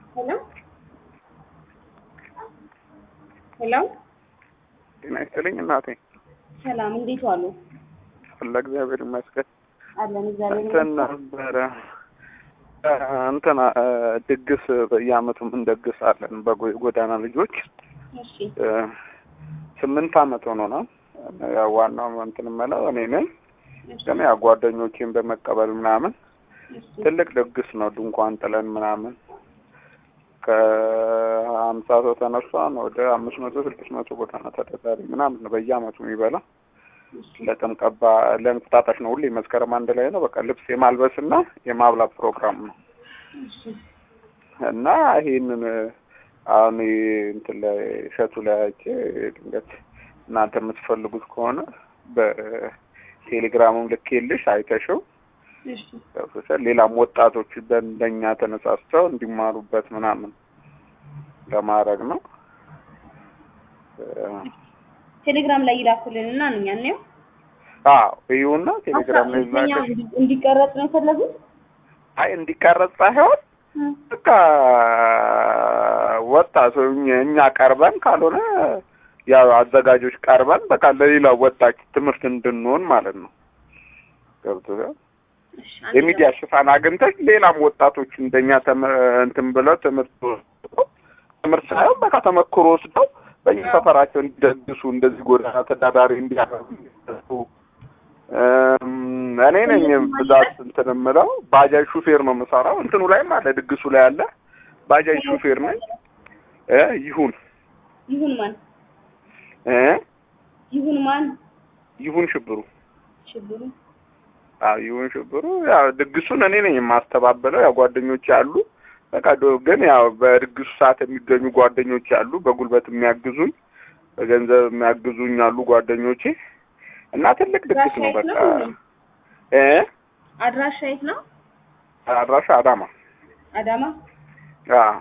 ሄሎ ሄሎ ጤና ይስጥልኝ እናቴ። ሰላም፣ እንዴት ዋሉ? አለ እግዚአብሔር ይመስገን። አለን እግዚአብሔር እንትን ይመስገን። ነበረ እንትን ድግስ በየአመቱ እንደግሳለን በጎዳና ልጆች እሺ እ፣ ስምንት አመት ሆኖናል። ያው ዋናው እንትን የምለው እኔ ነኝ፣ እሺ ግን ያው ጓደኞቼን በመቀበል ምናምን እሺ ትልቅ ድግስ ነው። ድንኳን ጥለን ምናምን ከሀምሳ ሰው ተነሷን ወደ አምስት መቶ ስድስት መቶ ጎዳና ተዳዳሪ ምናምን ነው በየአመቱ የሚበላ እሺ ለጥምቀት በ- ለእንቁጣጣሽ ነው። ሁሌ መስከረም አንድ ላይ ነው። በቃ ልብስ የማልበስና የማብላት ፕሮግራም ነው እሺ እና ይሄንን አሁን ይሄ እንትን ላይ እሸቱ ላይ አይቼ ድንገት እናንተ የምትፈልጉት ከሆነ በቴሌግራምም ልኬልሽ አይተሽው እሺ ገብቶሻል። ሌላም ወጣቶች በእንደኛ ተነሳስተው እንዲማሩበት ምናምን ለማድረግ ነው። ቴሌግራም ላይ ይላኩልን እና እኛ ነው አዎ ይሁና ቴሌግራም ላይ ላከሽ። እንዲቀረጽ ነው የፈለጉት። አይ እንዲቀረጽ ሳይሆን በቃ ወጣት እኛ- እኛ ቀርበን ካልሆነ ያው አዘጋጆች ቀርበን በቃ ለሌላ ወጣት ትምህርት እንድንሆን ማለት ነው። ገብቶሻል። እሺ አንድ የሚዲያ ሽፋን አግኝተሽ ሌላም ወጣቶች እንደኛ ተመ- እንትን ብለው ትምህርት ወስደው ትምህርት ሳይሆን በቃ ተመክሮ ወስደው በየሰፈራቸው እንዲደግሱ እንደዚህ ጎዳና ተዳዳሪ እንዲያደርጉ እም፣ እኔ ነኝ ብዛት እንትን የምለው ባጃጅ ሹፌር ነው የምሰራው። እንትኑ ላይም አለ ድግሱ ላይ አለ ባጃጅ ሹፌር ነኝ እ ይሁን ይሁን ማን እ ይሁን ማን ይሁን ሽብሩ ሽብሩ አዎ ይሁን ሽብሩ ያው ድግሱን እኔ ነኝ የማስተባበለው። ያው ጓደኞች አሉ በቃ ዶ- ግን ያው በድግሱ ሰዓት የሚገኙ ጓደኞች አሉ፣ በጉልበት የሚያግዙኝ፣ በገንዘብ የሚያግዙኝ አሉ ጓደኞቼ እና ትልቅ ድግስ ነው በቃ እ አድራሻ የት ነው? አድራሻ አዳማ አዳማ። አዎ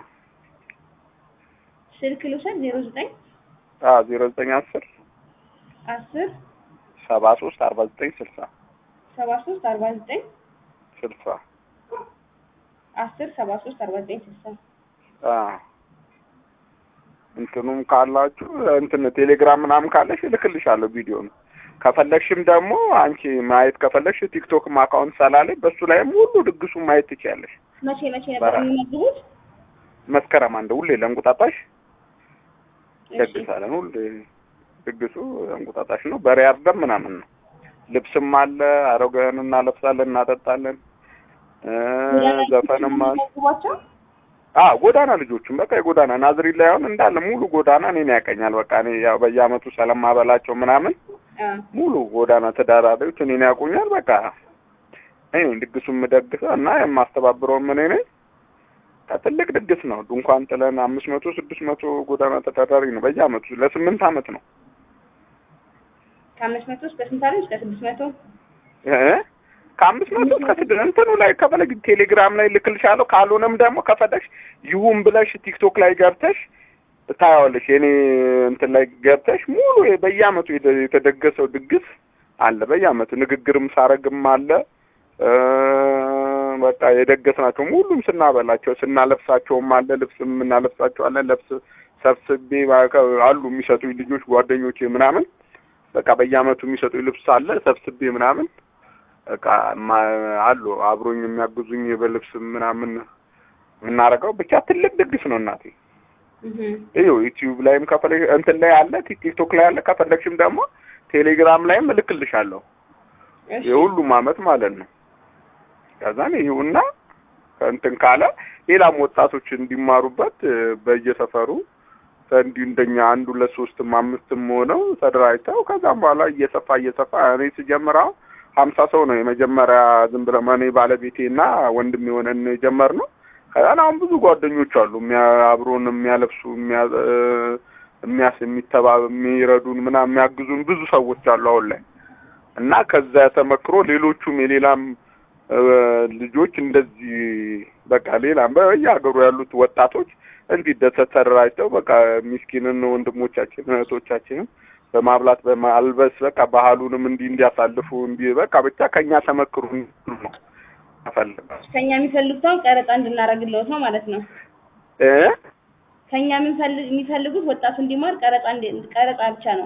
ስልክ ልውሰድ። ዜሮ ዘጠኝ አዎ ዜሮ ዘጠኝ አስር አስር ሰባ ሶስት አርባ ዘጠኝ ስልሳ ሰባ ሶስት አርባ ዘጠኝ ስልሳ አስር ሰባ ሶስት አርባ ዘጠኝ ስልሳ አዎ እንትኑም ካላችሁ እንትን ቴሌግራም ምናምን ካለሽ እልክልሻለሁ ቪዲዮ ነው። ከፈለግሽም ደግሞ አንቺ ማየት ከፈለግሽ ቲክቶክም አካውንት ስላለኝ በሱ ላይም ሁሉ ድግሱን ማየት ትችያለሽ። መቼ መቼ ነበር በራ- የሚመግቡት? መስከረም አንድ ሁሌ ለእንቁጣጣሽ እሺ ደግሳለን። ሁሌ ድግሱ እንቁጣጣሽ ነው። በሬ አርደን ምናምን ነው። ልብስም አለ፣ አሮጌውን እናለብሳለን፣ እናጠጣለን። እ ዘፈንም አለ። የሚመግቧቸው? አዎ ጎዳና ልጆቹም በቃ የጎዳና ናዝሪት ላይ አሁን እንዳለ ሙሉ ጎዳና እኔን ያቀኛል። በቃ እኔ ያው በየአመቱ ስለማበላቸው ምናምን አ ሙሉ ጎዳና ተዳዳሪዎች እኔን ያውቁኛል። በቃ እኔ ነኝ ድግሱን የምደግሰው እና የማስተባብረውም እኔ ነኝ። በቃ ትልቅ ድግስ ነው። ድንኳን ጥለን አምስት መቶ ስድስት መቶ ጎዳና ተዳዳሪ ነው በየአመቱ ለስምንት አመት ነው ከአምስት መቶ እስከ ስንት አለኝ? እስከ ስድስት መቶ እ ከአምስት መቶ እስከ ስድስት እንትኑ ላይ ከፈለግ ቴሌግራም ላይ ልክልሻለሁ። ካልሆነም ደግሞ ከፈለግሽ ይሁን ብለሽ ቲክቶክ ላይ ገብተሽ ታያዋለሽ። የኔ እንትን ላይ ገብተሽ ሙሉ በየአመቱ የተ- የተደገሰው ድግስ አለ። በየአመቱ ንግግርም ሳረግም አለ እ በቃ የደገስናቸው ሁሉም ስናበላቸው ስናለብሳቸውም አለ። ልብስም እናለብሳቸዋለን። ለብስ ሰብስቤ ባከ- አሉ የሚሰጡኝ ልጆች ጓደኞቼ ምናምን በቃ በየአመቱ የሚሰጡኝ ልብስ አለ ሰብስቤ ምናምን በቃ ማ- አሉ አብሮኝ የሚያግዙኝ በልብስ ምናምን የምናደርገው ብቻ ትልቅ ድግስ ነው እናቴ። እህ ይኸው ዩቲዩብ ላይም ከፈለግሽ እንትን ላይ አለ፣ ቲክቶክ ላይ አለ። ከፈለግሽም ደግሞ ቴሌግራም ላይም እልክልሻለሁ እሺ የሁሉም አመት ማለት ነው። ከዛን ይሁንና እንትን ካለ ሌላም ወጣቶች እንዲማሩበት እ፣ በየሰፈሩ እንዲሁ እንደኛ አንድ ሁለት ሶስትም አምስትም ሆነው ተደራጅተው ከዛም በኋላ እየሰፋ እየሰፋ እኔ ስጀምረው ሀምሳ ሰው ነው የመጀመሪያ ዝም ብለን እኔ ባለቤቴና ወንድም የሆነን የጀመርነው። ከዛን አሁን ብዙ ጓደኞች አሉ የሚያ አብሮን የሚያለብሱ የሚያ እ፣ የሚያስ የሚተባ የሚረዱን ምናምን የሚያግዙን ብዙ ሰዎች አሉ አሁን ላይ እና ከዛ ተመክሮ ሌሎቹም የሌላም እ፣ ልጆች እንደዚህ በቃ ሌላም በየሀገሩ ያሉት ወጣቶች እንዲደሰት ተደራጅተው በቃ ሚስኪንን ወንድሞቻችን እህቶቻችንም በማብላት በማልበስ በቃ ባህሉንም እንዲህ እንዲያሳልፉ እንዲህ በቃ ብቻ ከኛ ተመክሩ ነው አፈልጋለሁ። ከኛ የሚፈልጉትን ቀረጻ እንድናደርግልዎት ነው ማለት ነው። እ ከኛ የምንፈልግ የሚፈልጉት ወጣቱ እንዲማር ቀረጻ እንዲ- ቀረጻ ብቻ ነው።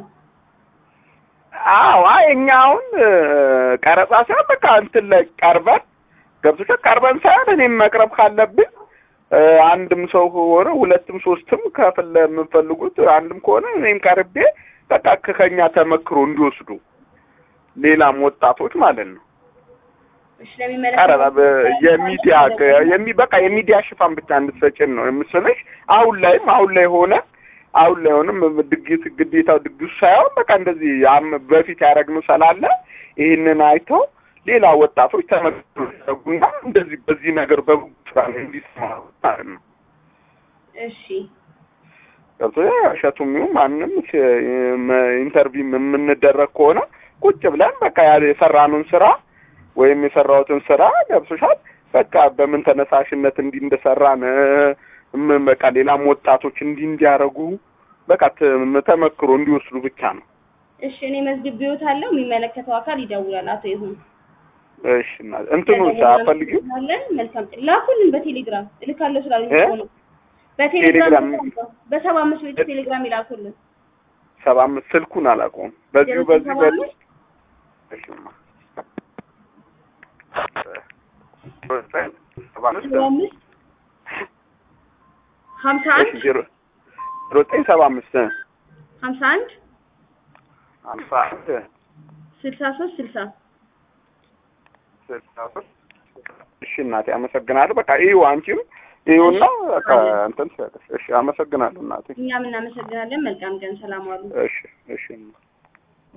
አዎ አይ እኛ አሁን እ፣ ቀረጻ ሳይሆን በቃ እንትን ላይ ቀርበን ገብቶሻል። ቀርበን ሳይሆን እኔም መቅረብ ካለብኝ እ፣ አንድም ሰው ከሆነ ሁለትም ሶስትም ከፍል የምንፈልጉት አንድም ከሆነ እኔም ቀርቤ በቃ ከ- ከኛ ተመክሮ እንዲወስዱ ሌላም ወጣቶች ማለት ነው። እሺ ቀረጻ ለሚመለከተው በ- የሚዲያ የሚ በቃ የሚዲያ ሽፋን ብቻ እንድትሰጭን ነው የምስለሽ። አሁን ላይም አሁን ላይ ሆነ አሁን ላይ ሆንም ድግስ ግዴታው ድግሱ ሳይሆን በቃ እንደዚህ አም- በፊት ያደረግነው ስላለ ይህንን አይተው ሌላ ወጣቶች ተመክሮ ያደርጉና እንደዚህ በዚህ ነገር በጉጉት ስራ ላይ እንዲሰማሩ ማለት ነው። እሺ ገብቶ እሸቱም ይሁን ማንም ኢንተርቪው የምንደረግ ከሆነ ቁጭ ብለን በቃ ያ- የሰራነውን ስራ ወይም የሰራሁትን ስራ ገብቶሻል። በቃ በምን ተነሳሽነት እንዲህ እንደሰራን እ፣ ምን በቃ ሌላም ወጣቶች እንዲህ እንዲያደርጉ በቃ ተ- ተመክሮ እንዲወስዱ ብቻ ነው። እሺ እኔ መዝግቤዎታለሁ። የሚመለከተው አካል ይደውላል። አቶ ይሁን እሺ እና እንትኑ አፈልጊው አለን። መልካም ቀን። ላኩልን በቴሌግራም እልካለሁ ስላሉኝ እ? እኮ ነው። በቴሌግራም ቴሌግራም እልካለሁ። በሰባ አምስት ቤት ቴሌግራም ይላኩልን። ሰባ አምስት ስልኩን አላውቀውም። በዚሁ ዜሮ በዚህ ሰባ በዚህ አምስት እሺማ ሰባ አምስት ሰባ አምስት ሀምሳ እሺ አንድ ዜሮ ዜሮ ዘጠኝ ሰባ አምስት ሀምሳ አንድ ሀምሳ አንድ ስልሳ ሶስት ስልሳ ስልሳ ሶስት እሺ እናቴ አመሰግናለሁ። በቃ ይኸው አንቺም ይኸውና በቃ እንትን ትሰጥሽ። እሺ አመሰግናለሁ እናቴ። እኛም እናመሰግናለን። መልካም ቀን። ሰላም ዋሉ። እሺ እሺ